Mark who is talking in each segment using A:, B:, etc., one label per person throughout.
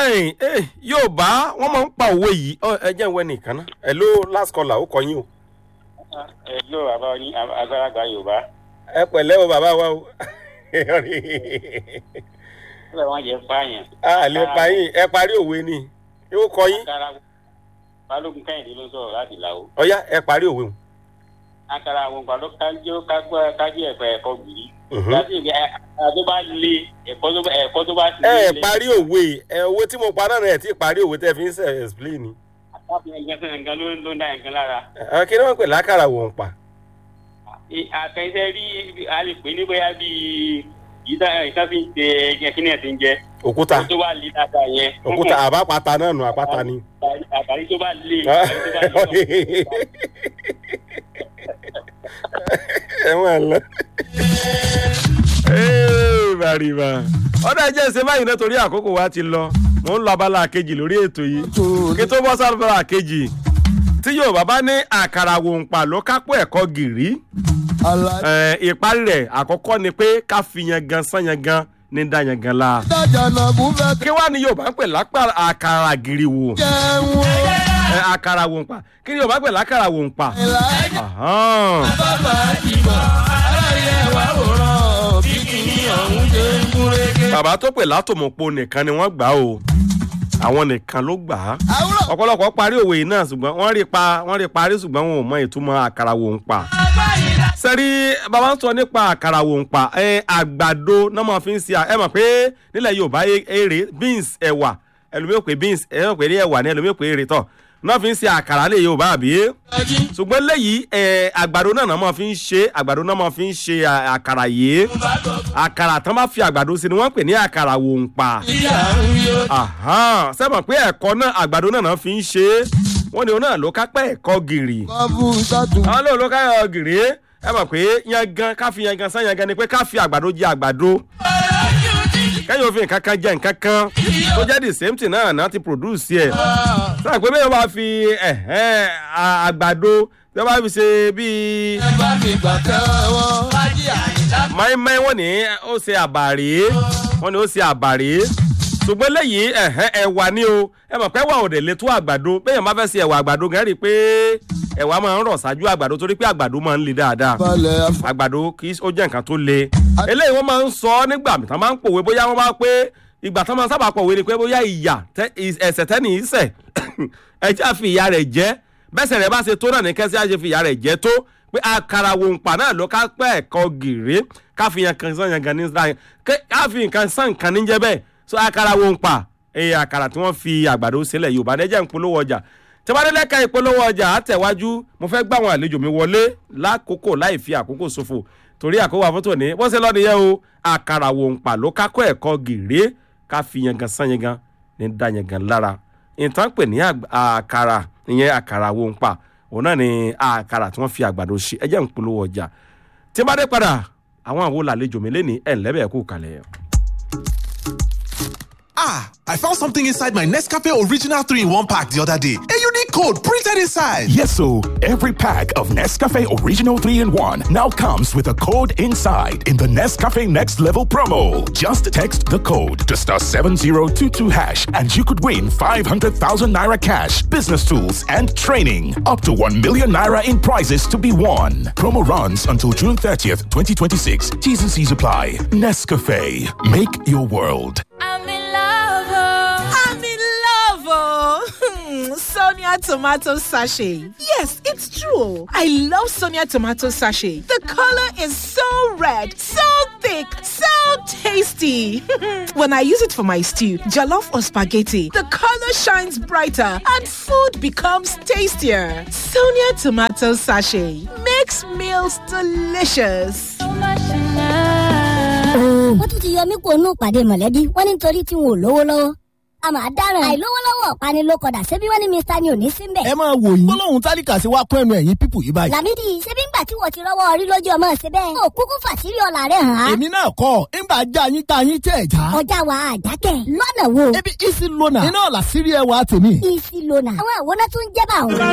A: ẹ̀yìn ẹ̀ yóò bá wọ́n máa ń pa òwe yìí Ọ, ẹ jẹ́ ìwé nìkan náà ẹ̀ ló last caller ó kọ yín o.
B: ẹ ló bàbá yín àgbàlagbà yorùbá
A: ẹ pẹ̀lẹ́ o bàbá wa o.
B: kílẹ̀ wọ́n jẹ́ fáyàn.
A: a lè pa yín ẹ parí òwe ni yóò kọ yín
B: akara balógun kẹ́hìndé ló ń sọ̀rọ̀ láti làwọ̀.
A: ọ̀yá ẹ parí òwe o.
B: akara àwọn nǹkan ló kájú kágbọ́ kájú ẹ̀fọ́ ẹ̀kọ́ gbìyì.
A: Mhm.
B: láti ìgbà tó bá le ẹ̀kọ́ tó bá ẹ̀kọ́ tó bá ti
A: ẹ ẹ
B: le.
A: parí òwe ẹ owó tí mo pa náà ẹ ti parí òwe tẹ fi ń sẹ explain ni.
B: àtàkùn ẹ̀gbẹ́ fún ẹ̀gbẹ́ ló ló ń dá ẹ̀gbẹ́ lára.
A: ẹ kí ni wọ́n pè lákàrà wò ń pa.
B: àkẹ́sẹ́ rí a lè pè ní bóyá bíi ìtàn fi ń ṣe ẹ̀jẹ̀ kí ni ẹ̀ ti ń jẹ.
A: òkúta
B: tó bá le dáadáa yẹn.
A: òkúta àbápata náà nù àpáta ni.
B: àtàrí tó bá le. àtàrí tó bá le.
A: ẹ máa lọ. Ee, bàrìbà ọ̀dọ̀ ẹ̀jẹ̀ ṣe báyìí náà torí àkókò wa ti lọ mò ń lọ abala kejì lórí ètò yìí kí tó bọ́ sábàlá kejì tí yorùbá bá ní àkàrà wòǹpà ló kápọ̀ ẹ̀kọ́ gìrì ẹ̀, ìparí rẹ̀ àkọ́kọ́ ni pé ká fi yan gan sán yan gan ní dá yan gan la kí wàá ní yorùbá ń pè lápá àkàrà gìrì wò ẹ̀, àkàrà wòǹpà kí ni yorùbá ń pè lákàrà wòǹpà. Ahán. bàbá tó pè látòmọ̀pọ̀ nìkan ni wọ́n gbà o àwọn nìkan ló gbà á ọ̀pọ̀lọpọ̀ parí òwe yìí náà ṣùgbọ́n wọ́n rí pa wọ́n rí parí ṣùgbọ́n wọn ò mọ ìtumọ̀ àkàrà wò ń pa. sẹ́rí bàbá ń sọ nípa àkàrà wò ń pa ẹ àgbàdo náà máa fi ń ṣe à- ẹ mọ̀ pé nílẹ̀ yorùbá e- èrè beans ẹ̀wà ẹlòmíì pé beans ẹ̀rọ pé ní ẹ̀wà ní ẹlòmíì pé èrè tọ̀ náà fi ń ṣe àkàrà lè yorùbá àbí ṣùgbọ́n léyìí ẹ̀ àgbàdo náà náà máa fi ń ṣe àgbàdo náà máa fi ń ṣe à- àkàrà yìí àkàrà tán bá fi àgbàdo sí ni wọ́n pè ní àkàrà wò ń pa sẹ́mọ̀ pé ẹ̀kọ́ náà àgbàdo náà náà fi ń ṣe é wọ́n ní òun náà ló kápẹ́ ẹ̀kọ́ gìrì àwọn lóun ló káyọ̀ gìrì ẹ mọ̀ pé yangan ká fi yangan sán yangan ni pé ká fi àgbàdo jẹ àgbàdo kẹ́yìn òfin nǹkan kan jẹ nǹkan kan tó jẹ́ the same thing náà náà ti produce ẹ̀ sáà pé bẹ́ẹ̀ bá fi ẹ̀hẹ́n, à- àgbàdo bẹ́ẹ̀ bá fi ṣe bíi máìmáì wọ́n ní ó ṣe àbàrí wọ́n ní ó ṣe àbàrí ṣùgbọ́n lẹ́yìn ẹ̀hẹ́n ẹ̀wà ni o ẹ mọ̀ pé ẹ̀wà ò dẹ̀ lè tó àgbàdo bẹ́ẹ̀ yẹn máa fẹ́ ṣe ẹ̀wà àgbàdo gan rí i pé ẹ̀wà máa ń rọ̀ ṣáájú àgbàdo torí pé àgbàdo máa ń le dáadáa àgbàdo kì í ó jẹ́ nǹkan tó le eléyìí wọ́n máa ń sọ nígbà tán máa ń pòwe bóyá wọ́n bá pé ìgbà tán máa ń sábà pòwe ni pé bóyá ìyà tẹ- ẹ̀ṣẹ̀ tẹ́nì í ṣẹ̀ ẹ̀jẹ̀ àfi ìyá rẹ̀ jẹ́ bẹ́sẹ̀ rẹ̀ bá ṣe tó náà ní kẹ́sí àṣẹ fi ìyá rẹ̀ jẹ́ tó pé àkàrà wòǹpà náà ló ká pẹ́ ẹ̀kọ́ gèrè ká fi yan kan sàn yan gan ní sáyẹn ká fi nǹkan sàn nǹkan níjẹ́ bẹ́ẹ̀ so àkàrà wòǹpà ẹ̀yẹ àkàrà tí wọ́n fi àgbàdo sílẹ̀ yorùbá nẹ́jẹ̀ ń polówó ọjà tẹ́wádẹ́lẹ́ka ìpolówó ọjà àtẹ̀wájú mo fẹ́ gbà àwọn àlejò mi wọlé lákòókò láì fi àkókò ṣòfò torí àkókò àfótó ní bó ṣe lọ́ọ́ nìyẹn o àkàrà wòǹpà ló kákọ́ ẹ̀kọ́ gèrè ká fi yangan sàn yangan ní dá yangan lára ìtàn pè ní àg- àkàrà ìyẹn àkàrà wòǹpà òun náà ni àkàrà tí wọ́n fi àgbàdo ṣe ẹjẹ́ ń polówó ọjà tí bá dé padà àwọn àwọn làlejò mi léni ẹ̀ ńlẹ́bẹ̀ẹ́ kú kalẹ̀.
C: Ah, I found something inside my Nescafe Original 3 in 1 pack the other day. A unique code printed inside.
D: Yes, so every pack of Nescafe Original 3 in 1 now comes with a code inside in the Nescafe Next Level promo. Just text the code to star 7022 hash and you could win 500,000 naira cash, business tools, and training. Up to 1 million naira in prizes to be won. Promo runs until June 30th, 2026. T's and C's apply. Nescafe. Make your world.
E: I'm in love. oh.
F: I'm in love, oh. Hmm, Sonia tomato sachet. Yes, it's true. I love Sonia tomato sachet. The color is so red, so thick, so tasty. when I use it for my stew, jollof or spaghetti, the color shines brighter and food becomes tastier. Sonia tomato sachet makes meals delicious.
E: So much in love.
G: wọ́n tún ti yọ mí kúrò nù pàdé mọ̀lẹ́bí wọ́n ní nítorí tí wọn ò lówó lọ́wọ́ a máa dáràn àìlówó lọ́wọ́ ọ̀pani ló kọ̀dà ṣebí wọ́n ní mr ni ò ní sí mbẹ̀.
H: ẹ máa wò yín gbólóhùn tálíkà sí wa kún ẹnu ẹ̀yìn pípù yìí báyìí.
G: làmídì ṣebí ńgbà tí wọ́n ti rọ́wọ́ orí lójú ọmọ ṣe bẹ́ẹ̀. ó kúkú fàṣírí ọ̀la rẹ̀ hàn án.
H: èmi náà kọ́ ńgbà já yín tá yín tẹ̀ já.
G: ọjà wa àjákẹ́ lọ́nà wo.
H: ebi isi lona iná ọ̀la sírí ẹwà tèmi.
G: isi lona àwọn àwòrán tó ń jẹ́ bá òun.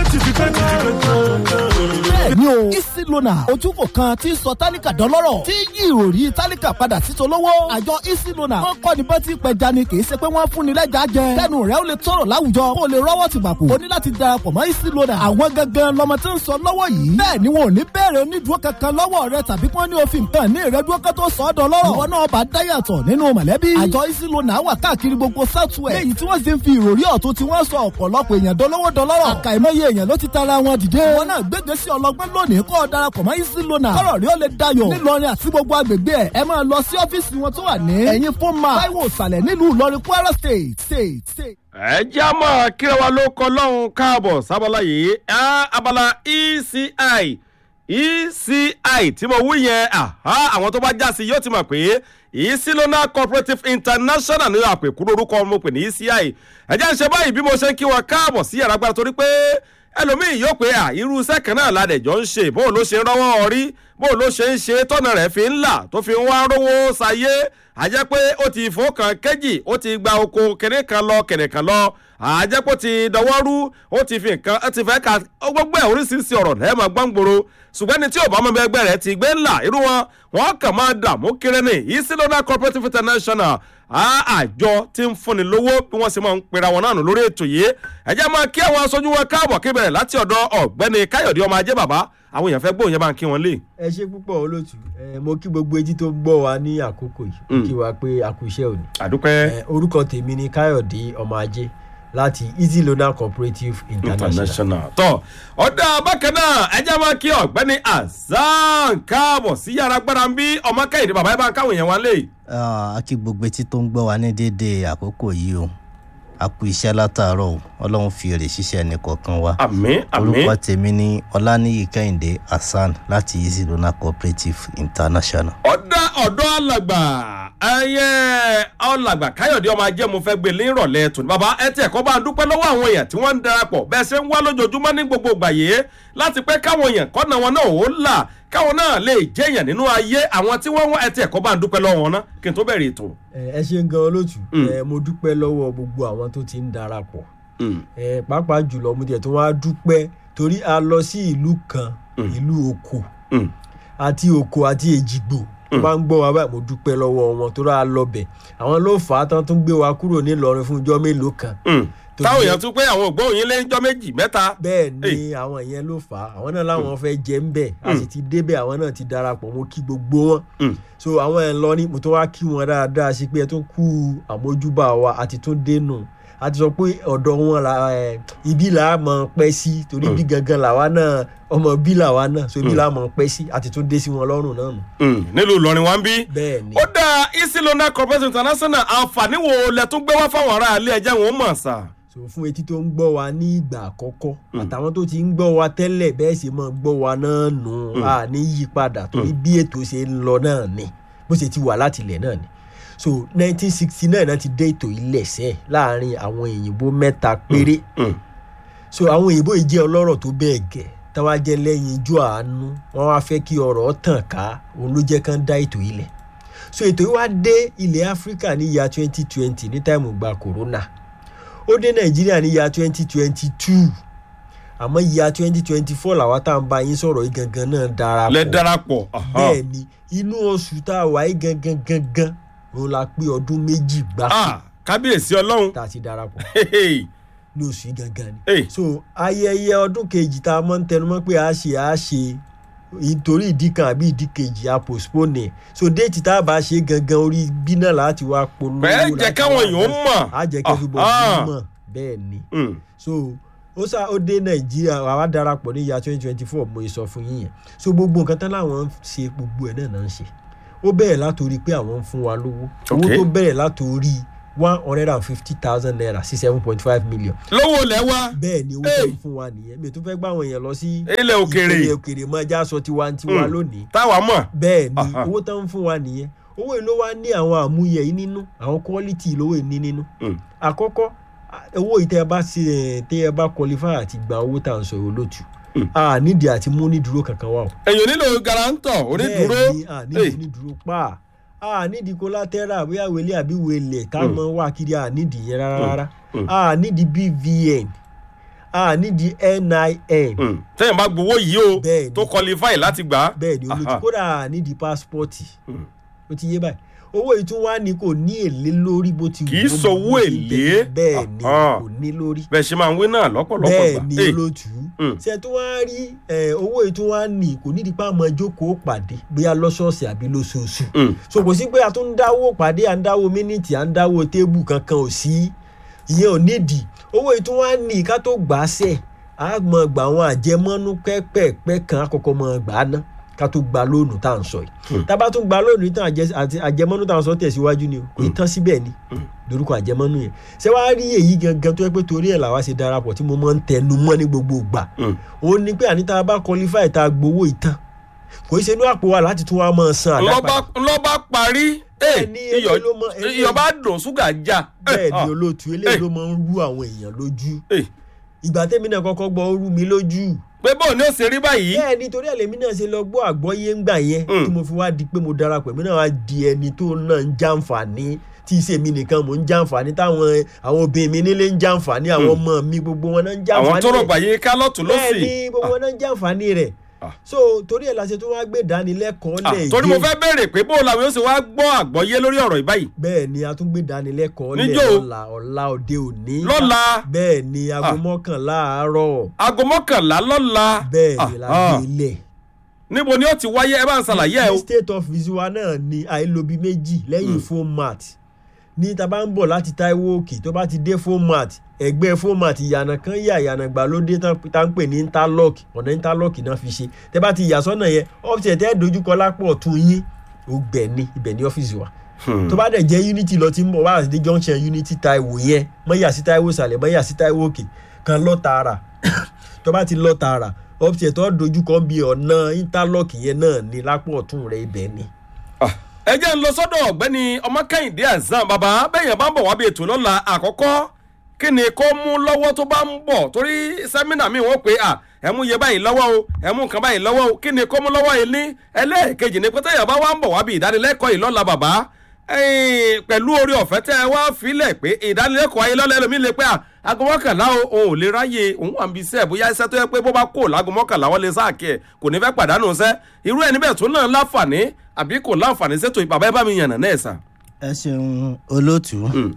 H: bẹ́ẹ̀ni o isi lona ojúkò kan tí ń sọ tálíkà dọ́lọ́rọ̀ tí yí ìròrí tálíkà padà sí tolówó. àjọ isi lona wọ́n kọ́ ni bá ti pẹja ni kì í ṣe pé wọ́n fún fúnnilẹ́jà jẹ kẹ́nu rẹ̀ ó lè tọrọ láwùjọ kó o lè rọ́wọ́ ti bàkù o ní láti darapọ̀ mọ́ easy loader àwọn gangan lọmọ tí ń sọ lọ́wọ́ yìí bẹ́ẹ̀ ni wọn ò ní bẹ̀rẹ̀ onídùúró kankan lọ́wọ́ rẹ tàbí kí wọ́n ní òfin nǹkan ní ìrẹ́dúró kan tó sọ ọ́ dọ̀ lọ́rọ̀ ìwọ náà bá dáyàtọ̀ nínú mọ̀lẹ́bí àjọ easy loader wà káàkiri gbogbo southwest léyìí tí wọ́n sì ń fi ìròrí ọ̀tún tí wọ́n sọ ọ̀pọ̀lọpọ̀ èèyàn dolówó dọlọ́rọ̀ àkàìmọye èèyàn ló ti tara wọn dìde wọn náà gbégbé sí ọlọgbọ́n lónìí kó o darapọ̀ mọ́ easy loader kọ́rọ̀ rí ó lè dayọ̀ nílọrin àti gbogbo agbègbè ẹ̀ ẹ máa lọ sí ọ́fíìsì wọn tó wà ní ẹ̀yìn fún ma táíwò ìsàlẹ̀ nílùú ìlọrin kwara state state state.
A: ẹ jẹ́ àmọ́ kíra wa ló kọ́ lọ́hùn káàbọ̀ sábàlá yìí á, abala eci eci tí mo wí yẹn àhá, àwọn tó bá já sí yóò ti mọ̀ pé isilona cooperative international ní àpèkúrò orúkọ mo pè ní eci ẹ jẹ́ ń ṣe báyìí bí mo ṣe ń kí wọn káàbọ̀ sí yàrá gbára torí pé ẹlòmíì yóò pé à irú iṣẹ́ kan náà ládẹ̀jọ́ ń ṣe bóun ló ṣe ń rọ́wọ́ orí bóun ló ṣe ń ṣe tọ́nà rẹ̀ fi ń là tó fi ń wá rówó sayé àjẹ́ pé ó ti fò kan kéjì ó ti gba oko kẹ̀nẹ́ kan lọ kẹ̀nẹ́ kan lọ àjẹ́ pé ó ti dọwọ́ rú ó ti fi nǹkan ó ti fẹ́ ka ó gbogbo ẹ̀ oríṣiríṣi ọ̀rọ̀ lẹ́ẹ̀ máa gbọ́ngboro ṣùgbọ́n ní tí ò bá mọ ẹgbẹ́ rẹ̀ ti gbé ńlá irú wọn wọn kàn máa dààmú kiri ní isilona cooperative international àjọ tí ń fúnni lówó bí wọ́n ṣe máa ń pera wọn náà nù lórí ètò yìí ẹ̀jẹ̀ máa kí àwọn aṣojú wọn káàbọ̀ kí bẹ̀rẹ̀ láti ọ̀dọ̀ ọ̀gbẹ́ni káyọ̀dé ọmọ ajé bàbá àwọn èèyàn fẹ́ gbóhùn yẹn bá ń kí wọn lé.
I: ẹ ṣe púpọ̀ olóòtú ẹ mo kí gbogbo etí tó gbọ́ wa ní àkókò yìí mo kí wa pé a kú iṣẹ́ òní.
A: àdúpẹ́
I: ẹ orúkọ tèmi ni káyọ̀dé ọmọ ajé láti easy loaner cooperative international.
A: international. tọ ọ̀dà bákan náà ẹjẹ́ máa kí ọ̀gbẹ́ni azan káàbọ̀ sí yàrá gbára ń bí ọmọ kẹ́hìndé bàbá ẹ bá ń káwọn èèyàn wá lé.
J: a kí gbogbo etí tó ń gbọ́ wa ní déédéé àkókò yìí o a kú iṣẹ́ látàárọ̀ o ọlọ́run fi èrè ṣiṣẹ́ ẹnì kọ̀ọ̀kan wa
A: àmín àmín
J: orúkọ tèmi ní ọláníyì kẹ́hìndé hasan láti easy loaner cooperative international.
A: ọ̀dà ọ̀dọ́ alàgbà ẹyẹ ọlàgbà káyọ̀dé ọmọ ajé mo fẹ́ gbé ní ìrọ̀lẹ́ tòní bàbá ẹ tiẹ̀ kọ́ bá ń dúpẹ́ lọ́wọ́ àwọn èèyàn tí wọ́n ń darapọ̀ bẹ́ẹ̀ ṣe ń wá lójoojúmọ́ ní gbogbo ìgbà yìí láti pẹ́ káwọn èèyàn kọ́nà wọn náà ó là káwọn náà lè jẹ́ èèyàn nínú ayé àwọn tí wọ́n wá ẹ tiẹ̀ kọ́ bá ń dúpẹ́ lọ́wọ́ wọn ná kí n tó bẹ̀rẹ̀ ètò.
I: ẹ ẹ ṣe ń gan olóòtú ẹ mo dúpẹ́ lọ́wọ́ gbogbo àwọn tó ti ń darapọ̀ ẹ pàápàá jùlọ mo tiẹ̀ tó wá dúpẹ́ torí a lọ sí ìlú kan ìlú oko àti oko àti èjìgbò tó bá ń gbọ́ wa báyìí mo dúpẹ́ lọ́wọ́ wọn tó rà lọ bẹ̀ àwọn ló fà á tán tún gbé wa kúrò nílọrin fún ijọ́ mélòó kan
A: táwọn èèyàn tún pé àwọn ògbóhùn lé ńjọ́ méjì mẹ́ta.
I: bẹ́ẹ̀ ni àwọn ìyẹn ló fà á àwọn náà láwọn fẹ́ jẹ́ ń bẹ̀ a sì ti débẹ̀ àwọn náà ti darapọ̀ mo kí gbogbo wọn so àwọn ẹ̀ ń lọ ní mo tó wá kí wọn dáadáa sí pé ẹ tún kú àmójúbà wa àti tún dénú a ti sọ pé ọ̀dọ̀ wọn la ibi là á mọ̀ pẹ́ sí torí bí gangan làwa náà ọmọ bí làwa náà so ibi là á mọ̀ pẹ́ sí àti tún dé sí wọn lọ́rùn náà nù.
A: nílùú ìlọrin wa ń bí.
I: bẹ́ẹ̀ ni.
A: ó dá isilona corporation international àǹfààní wo lẹ tún gbé wá fáwọn ará ilé ẹjẹ wọn mọ̀ sá.
I: so fún etí tó ń gbọ́ wa ní ìgbà àkọ́kọ́ àtàwọn tó ti ń gbọ́ wa tẹ́lẹ̀ bẹ́ẹ̀ sì mọ̀ gbọ́ wa náà nù á ní yípadà torí bí ètò ṣe ń lọ náà ni bó ṣe ti wà látìlẹ̀ náà ni so nineteen sixty nine náà ti dé ètò ilẹ̀ṣẹ̀ láàrin àwọn òyìnbó mẹ́ta péré so àwọn òyìnbó yìí jẹ́ ọlọ́rọ̀ tó bẹ́ẹ̀ gẹ̀ táwa jẹ́ lẹ́yìn ijó àánú wọ́n wá fẹ́ kí ọ̀rọ̀ tàn ká òun ló jẹ́ kán dá ètò ilẹ̀ so ètò yìí wá dé ilẹ̀ áfíríkà ní ìyá twenty twenty ní táìmù gba corona ó dé nàìjíríà ní ìyá twenty twenty two àmọ́ ìyá twenty twenty four làwa tá à ń bá yín sọ̀rọ̀ yìí gangan náà darapọ̀
A: lẹ darapọ̀.
I: bẹ́ẹ̀ ni inú oṣù tá a wà yìí gangan gangan òun la pé ọdún méjì gbáko.
A: kábíyèsí ọlọ́run.
I: tá a ti darapọ̀ ní oṣù yìí gangan ni. so ayẹyẹ ọdún kejì tá a mọ̀ ń tẹnumọ́ pé a ṣe a ṣe nítorí ìdí kan àbí ìdí kejì a postpone so déètì tá a bá ṣe gangan orí bí náà láti wá polówó.
A: bẹ́ẹ̀ jẹ́ káwọn èèyàn mọ̀.
I: a jẹ́ kí everybody mọ̀ bẹ́ẹ̀ ni. so ó sá ó dé nàìjíríà àwa darapọ̀ ní ìyá twenty twenty four mo sọ fún yín yẹn so gbogbo nǹkan tán láwọn ń ṣe gbogbo ẹ̀ náà náà ń ṣe ó bẹ̀rẹ̀ látòrí pé àwọn ń fún wa lówó owó tó bẹ̀rẹ̀ látòrí one hundred and fifty thousand naira sí seven point five million.
A: lówó lẹ wá.
I: bẹ́ẹ̀ ni owó tó ń fún wa nìyẹn mi ò tún fẹ́ gbà àwọn èèyàn lọ sí.
A: ilẹ̀ òkèrè
I: ilẹ̀ òkèrè máa já sọ tiwa tiwa lónìí.
A: táwa mọ̀.
I: bẹ́ẹ̀ ni owó tó ń fún wa nìyẹn owó yìí ló wá ní àwọn àmúyẹ yìí nínú àwọn quality lówó yìí ní nínú. àkọ́kọ́ owó yìí tẹ́ ẹ bá ṣe tẹ́ ẹ bá qualify àti gba owó tá à ń sọ olóòtú a nídìí àti mú onídùúró kankan wà o.
A: èèyàn nílò garantọ onídùúró.
I: bẹ́ẹ̀ ni a nídìí onídùúró pa a nídìí collateral bóyá wele àbí wele ká mọ wá kiri a nídìí yẹn rárá rárá a nídìí bvn a nídìí nin.
A: tẹ́yìn bá gbowó yìí o tó qualify láti gbà.
I: bẹ́ẹ̀ ni olójú kódà a nídìí passport ó ti yé báyìí owó yìí tún wá ní kò ní èlé lórí bó ti
A: Kì í
I: bó-
A: sowó
I: bó ti
A: èlé.
I: bẹ̀rẹ̀. bẹ́ẹ̀ ni
A: Ah.
I: kò ní lórí
A: bẹ́ẹ̀ ṣe máa ń wí náà lọ́pọ̀lọpọ̀
I: bẹ́ẹ̀
A: gbà.
I: ni
A: Hey,
I: olóòtú
A: Mm.
I: ṣe tó wá rí ẹ, owó yìí tó wá ní kò nídìí pé àmọ́ jókòó pàdé bóyá lọ́sọ̀ọ̀sẹ̀ àbí lóṣooṣù
A: mm,
I: so kò sí pé a tún ń dáwó pàdé à ń dáwó mínítì à ń dáwó tébù kankan ò sí ìyẹn ò nídìí owó yìí tó wá ní ká tó gbà á sẹ̀ á mọ gbà àwọn àjẹmọ́nú pẹ́pẹ́pẹ́ kan àkọ́kọ́ mọ gbà á ná ká tó gba lóònù tá à ń sọ yìí tá a bá tún gba lóònù yìí tán àjẹ- àti àjẹmọ́nú tá à ń sọ tẹ̀síwájú ni o kò í tán síbẹ̀ ni lórúkọ àjẹmọ́nú yẹn ṣé wàá rí èyí gangan tó yẹ pé torí ẹ̀ làwa ṣe darapọ̀ tí mo máa ń tẹnu mọ́ ní gbogbo ìgbà
A: mm.
I: ó ní pé àní tá a bá qualify tá a gbowó ìtàn kò í ṣe inú àpò wa láti tún wá máa san àdápadà
A: ńlọ́ba ńlọ́ba parí
I: Bẹ́ẹ̀ ni,
A: iyọ̀
I: eléyìí ló mọ- eléyìí-
A: iyọ̀ bá dùn ṣúgà já.
I: bẹ́ẹ̀
A: Ah,
I: ni olóòtú eléyìí
A: Eh.
I: ló máa ń rú àwọn èèyàn lójú
A: eh,
I: ìgbà tẹ́mi náà kọ́kọ́ gbọ́ ó rú mi lójú
A: pé bóun ni ó ṣe rí báyìí.
I: bẹ́ẹ̀ ni torí ẹ̀lẹ́mí náà ṣe lọ gbọ́ àgbọ́yé ńgbà yẹn
A: Mm.
I: tí mo fi wá di pé mo darapọ̀ èmi náà wá di ẹni tó náà ń jàǹfààní tí ìṣe mi nìkan mò ń jàǹfààní táwọn àwọn obìnrin mi nílé ń jàǹfààní àwọn ọmọ mi gbogbo wọn náà ń jàǹfààní
A: àwọn tó
I: rẹ̀.
A: rọgbà yìí ká lọ́tún
I: bẹ́ẹ̀
A: lọ́sì.
I: ni gbogbo wọn náà ń jàǹfààní rẹ̀
A: Ah.
I: so torí ẹ̀ la ṣe tó wá gbé ìdánilẹ́kọ̀ọ́
A: Ah,
I: lẹ̀
A: torí mo
I: again.
A: fẹ́ béèrè pé bóun làwọn yóò ṣe wá gbọ́ àgbọ́yé lórí ọ̀rọ̀ yìí báyìí.
I: bẹ́ẹ̀ ni a tún gbé ìdánilẹ́kọ̀ọ́ lẹ̀
A: Níjọ́ o?
I: lọ́la ọ̀la òde òní
A: lọ́la
I: bẹ́ẹ̀ ni aago
A: Ah.
I: mọ́kànlá àárọ̀
A: aago mọ́kànlá lọ́la.
I: bẹ́ẹ̀ ni la
A: Ah,
I: gbé ilẹ̀
A: níbo ni ó ti wáyé ẹ bá ń ṣàlàyé ẹ o.
I: ní state office wa náà ni àìlóbi méjì lẹ́yìn format ní tá a bá ń bọ̀ láti taiwo òkè tó bá ti dé format ẹgbẹ́ format ìyànà kan yà ìyànà gbàlódé tán tá ń pè ní interlock ọ̀nà interlock náà fi ṣe tẹ́ bá ti yà sọ́nà yẹn ọ́fíìsì tẹ́ dojúkọ lápò ọ̀tún yín ó gbẹ̀ ní ibẹ̀ ní ọ́fíìsì wa tó bá dẹ̀ jẹ́ unity lọ tí ń bọ̀ wá àti dé junction unity taiwo yẹn mọ́ yà sí taiwo sàlẹ̀ mọ́ yà sí taiwo òkè kan lọ tààrà tó bá ti lọ tààrà ọ́fíìsì tó dojúkọ bí ọ̀nà interlock yẹn náà ní lápò ọ̀tún rẹ̀ ibẹ̀ ni.
A: Ah, ẹ jẹ́ ń lọ sọ́dọ̀ ọ̀gbẹ́ni ọmọkẹ́hìndé azam bàbá bẹ́yẹn bá ń bọ̀ wá bí ètò lọ́la àkọ́kọ́ kí ni kó mú lọ́wọ́ tó bá ń bọ̀ torí sẹ́mínà mi wọ́n pé à ẹ mú iye báyìí lọ́wọ́ o ẹ mú nǹkan báyìí lọ́wọ́ o kí ni kó mú lọ́wọ́ yìí ní ẹlẹ́ẹ̀kejì ni pé tẹ́yà bá wá ń bọ̀ wá bí ìdánilẹ́kọ̀ọ́ yìí lọ́la bàbá ẹ̀ẹ́n, pẹ̀lú orí ọ̀fẹ́ tẹ́ ẹ wá filẹ̀ pé ìdánilẹ́kọ̀ọ́ ayé lọ́la ẹlòmíì lè pé à aago mọ́kànlá o òun ò lè ráyè òun wà ń bi iṣẹ́ bóyá iṣẹ́ tó yẹ pé bó bá kó láago mọ́kànlá wọ́n lè sáàkì ẹ̀ kò ní fẹ́ pàdánù iṣẹ́ irú ẹni bẹ́ẹ̀ tó náà láǹfààní àbí kò láǹfààní ṣètò ìbàbá ẹ bá mi yànnà náà sà.
J: ẹ ṣeun olóòtú
A: Mm.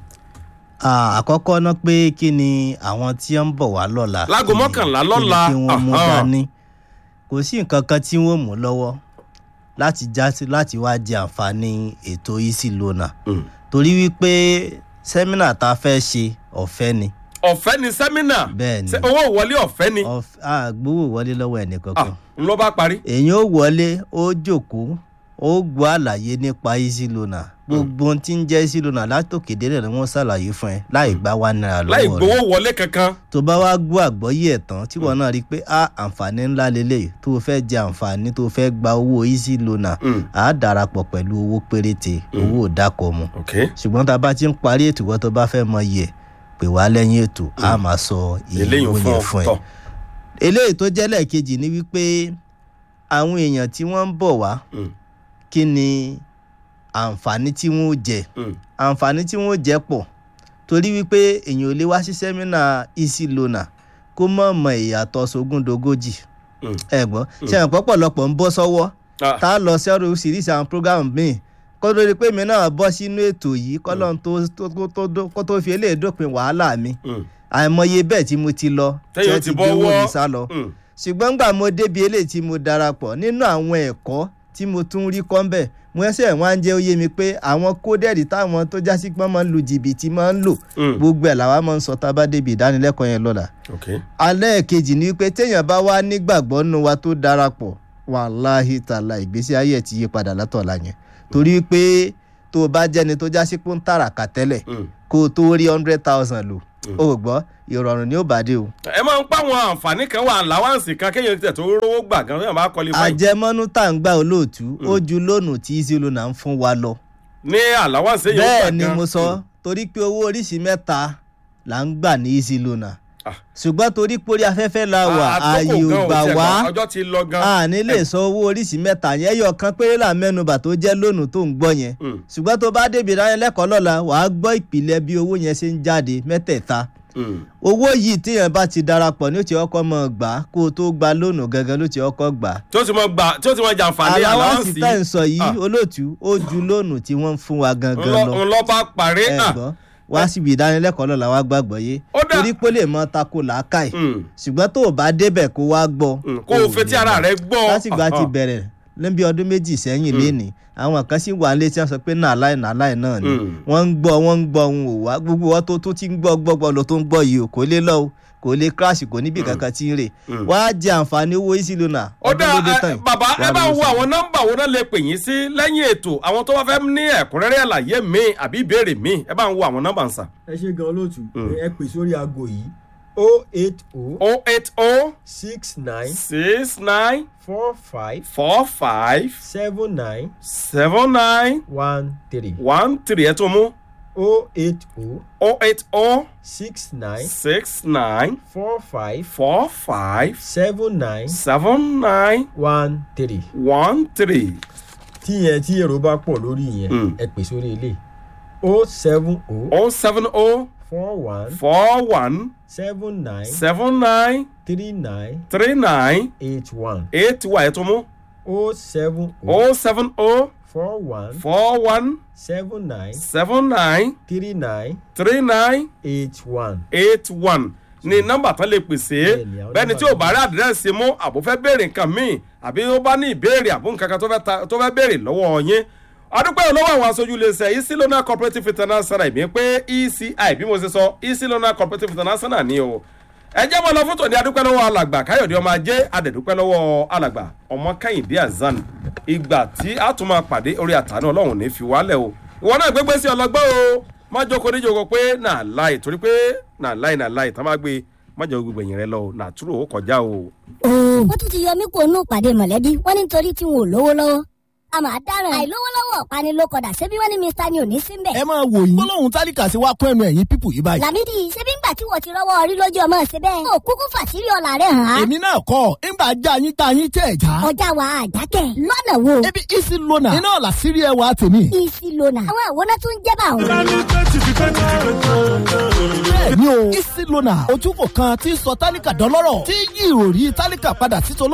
J: Ah, àkọ́kọ́ ná pé kí ni àwọn tí ń bọ̀ wá lọ́la
A: Láago
J: kí ni-
A: mọ́kànlá
J: kí ni
A: lọ́la,
J: kí wọ́n mú
A: aha.
J: dání kò sí nǹkan kan tí wọ́n mú lọ́wọ́ láti já sí láti wá jẹ àǹfààní ètò easy lona
A: Mm.
J: torí wípé sẹ́mínà tá a fẹ́ ṣe ọ̀fẹ́ ni
A: ọ̀fẹ́ ni sẹ́mínà
J: Bẹ́ẹ̀ ni.
A: Ṣé owó wọlé ọ̀fẹ́ ni
J: Ọ̀f- a gbowó wọlé lọ́wọ́ ẹnìkankan
A: n ló bá parí.
J: èyàn ó wọlé ó jókòó ó gbọ́ àlàyé nípa easy lona gbogbo ohun tí ń jẹ́ easy lona látòkè délẹ̀ ni wọ́n ṣàlàyé fún ẹ láì gbá wa náírà
A: láì
J: lọ́wọ́ rẹ̀
A: gbowó wọlé kankan.
J: tó bá wá gbọ́ àgbọ́yé ẹ̀ tán tí wọ́n náà rí i pé a àǹfààní ńlá lélẹ̀ tó o fẹ́ jẹ àǹfààní tó o fẹ́ gba owó easy lona
A: Mm.
J: a darapọ̀ pẹ̀lú owó péréte owó ìdákọ̀ mu
A: ok
J: ṣùgbọ́n tá a bá ti ń parí ètò wọ́n tó bá fẹ́ mọ iye pè wá lẹ́yìn ètò a máa sọ iye
A: eléyìí
J: owó
A: fún
J: yẹn
A: ọ
J: fún ẹ
A: tọ.
J: eléyìí tó jẹ́ lẹ́ẹ̀kejì ni wípé àwọn èèyàn tí wọ́n ń bọ̀ wá
A: Mm.
J: kí ni àǹfààní tí wọ́n ó jẹ
A: Mm.
J: àǹfààní tí wọ́n ó jẹ pọ̀ torí wípé èèyàn ò lè wá sí sẹ́mínà easy lona kó mọ̀ mọ̀ ìyàtọ̀ sógúndogójì
A: Mm.
J: ẹ̀gbọ́n ṣe àwọn pọ̀pọ̀lọpọ̀ ń bọ́ sọ́wọ́
A: Ah.
J: tá a lọ sẹ́rù síríṣi àwọn program míì kó lórí pé mi náà bọ́ sínú ètò yìí kọ́lọ́n tó tó- tó- tó dó- kó tó fi eléyìí dópin wàhálà mi
A: Mm.
J: àìmọye bẹ́ẹ̀ tí mo ti lọ
A: Téèyàn
J: tí wọ́n
A: ti
J: gbé
A: bọ́
J: owó
A: wọ́.
J: mi sá lọ
A: Mm.
J: ṣùgbọ́n gbà mo débi eléyìí tí mo darapọ̀ nínú àwọn ẹ̀kọ́ tí mo tún rí kọ́ ń bẹ̀ mo ẹsẹ̀ wọn á jẹ́ ó yé mi pé àwọn kódẹ́ẹ̀dì táwọn tó jásí pọ́n máa ń lu jìbìtì máa ń lò
A: Mm.
J: gbogbo ẹ̀ làwa máa ń sọ tá a bá débi ìdánilẹ́kọ̀ọ́ yẹn lọ́la
A: ok
J: alẹ́ kejì ni wípé téèyàn bá wá nígbàgbọ́ nínú wa tó darapọ̀ wàláhì tààlà ìgbésí ayé ẹ̀ ti yí padà látọ̀la yẹn torí pé tó o bá jẹ́ni tó jásí pé ń tàràkà tẹ́lẹ̀
A: Mm.
J: kó o tó rí hundred thousand lò ó gbọ́ ìrọ̀rùn ni ó bá dé o.
A: ẹ máa ń pa àwọn àǹfààní kan wà láwáǹsì kan kéèyàn tẹ̀ tó rówó gbà gan yóò máa kọ́lé fáyì.
J: àjẹmọ́nú tá à ń gbà olóòtú ó ju lónù tí easy loan à ń fún wa lọ.
A: ní àláwáǹsì yóò gbà
J: bẹ́ẹ̀
A: gan.
J: ni mo sọ torí pé owó oríṣi mẹ́ta là ń gbà ní easy loan à. ṣùgbọ́n torí pórí afẹ́fẹ́ la wà ààyè ò gbà wá
A: ọjọ́ ti lọ gan.
J: a ní lè sọ owó oríṣi mẹ́ta yẹn ẹyọ kan péré là mẹ́nubà tó jẹ́ lónù tó ń gbọ́ yẹn
A: Mm.
J: ṣùgbọ́n tó bá débi ìdánilẹ́kọ̀ọ́ lọ́la wàá gbọ́ ìpìlẹ̀ bí owó yẹn ṣe ń jáde mẹ́tẹ̀ẹ̀ta owó yìí téèyàn bá ti darapọ̀ ní ó ti ọkọ̀ mọ̀ gbà á kó o tó gba lónù gangan ló ti ọkọ̀ gbà á
A: tí ó ti mọ gbà tí ó ti mọ jàǹfààní
J: aláwọ̀sì
A: aláwọ̀sì
J: tá ẹ̀ ń sọ yìí olóòtú ó ju lónù tí wọ́n ń fún wa gangan lọ
A: ńlọ bá parí
J: ẹ gbọ́ wá síbi ìdánilẹ́kọ̀ọ́ lọ́la wá gbàgbọ́ yé torí pé ó lè mọ tako làákàì ṣùgbọ́n tó o bá débẹ̀ kó wá gbọ́
A: kó o fetí ara rẹ gbọ́
J: lásìgbà ti bẹ̀rẹ̀ níbi ọdún méjì sẹ́yìn lénìí àwọn kan sì wà nílé tí wọ́n sọ pé nàláì nàláì náà ni wọ́n ń gbọ́ wọ́n ń gbọ́ ohun ò wá gbogbo wọn tó tó ti ń gbọ́ gbọ́gbọ́ lọ tó ń gbọ́ yìí o kò lè lọ o kò lè crash kò níbi kankan tí ń rè wá jẹ àǹfààní owó easy loan
A: ó dá ẹ bàbá ẹ bá wo àwọn nọ́mbà wo náà lè pè yín sí lẹ́yìn ètò àwọn tó bá fẹ́ ní ẹ̀kúnrẹ́rẹ́ àlàyé mi àbí ìbéèrè mi ẹ bá ń wo àwọn nọ́mbà ń sà.
I: ẹ ṣe gan olóòtú ẹ pè sórí aago yìí o eight o.
A: o eight o.
I: six nine.
A: six nine.
I: four five.
A: four five.
I: seven nine.
A: seven nine.
I: one three.
A: one three ẹ tó mú.
I: o eight o.
A: o eight o.
I: six nine.
A: six nine.
I: four five.
A: four five.
I: seven nine.
A: seven nine.
I: one three.
A: one three.
I: tí yẹn tí èrò bá pọ̀ lórí yẹn ẹ pè sórí ilé o seven o.
A: o seven o.
I: four one.
A: four one.
I: seven nine.
A: seven nine.
I: three nine.
A: three nine.
I: eight one.
A: eight wa ẹ tó mú.
I: o seven o.
A: o seven o.
I: four one.
A: four one.
I: seven nine.
A: seven nine.
I: three nine.
A: three nine.
I: eight one.
A: eight one ni nọ́mbà tán lè pèsè bẹ́ẹ̀ni tí ò bá rí àdírẹ́sì mú àbò fẹ́ béèrè nǹkan míì àbí ó bá ní ìbéèrè àbò nǹkan kan tó fẹ́ béèrè lọ́wọ́ yín adúpẹ́ olówó àwọn aṣojú iléeṣẹ́ easy loan cooperative international ìbí pé eci bí mo ṣe sọ easy loan cooperative international ni o ẹ jẹ́ mọ́ lọ fún tòní adúpẹ́ lọ́wọ́ alàgbà káyọ̀dé ọmọ ajé adẹ̀dúpẹ́ lọ́wọ́ alàgbà ọmọ kẹ́hìndé azan ìgbà tí a tún máa pàdé orí àtàánú ọlọ́run ní fi wálẹ̀ o ìwọ náà gbégbé sí ọlọgbọ́n o má jókòó níjókòó pé nà láì torí pé nà láì nà láì tá má gbé má jẹ́ gbogbo ẹ̀yìn rẹ lọ o nà túrò ó kọjá o.
G: wọ́n tún ti yọ mí kó nù pàdé mọ̀lẹ́bí wọ́n ní nítorí tí wọn ò lówó lọ́wọ́ a máa dáràn àìlówólọ́wọ́ ọ̀pani ló kọ̀dà ṣebí wọ́n ní mr ni ò ní síbẹ̀.
H: ẹ máa wò yín gbólóhùn tálíkà sí wa kún ẹnu ẹ̀yìn pípù yìí báyìí.
G: làmídì ṣebí ńgbà tí wọ́n ti rọ́wọ́ orí lójú ọmọ ṣe bẹ́ẹ̀. ó kúkú fàṣírí ọ̀la rẹ̀ hàn án.
H: èmi náà kọ́ ńgbà já yín tá yín tẹ̀ já.
G: ọjà wa àjákẹ́ lọ́nà wo.
H: ebi isi lona iná ọ̀la sírí ẹ̀ wá tèmi.
G: isi lona àwọn àwòrán tún jẹ́ bá òun.
H: bẹ́ẹ̀ni o isi lona ojúkò kan tí sọ tálíkà dọ́lọ́rọ̀ tí yí ìròrí tálíkà padà sí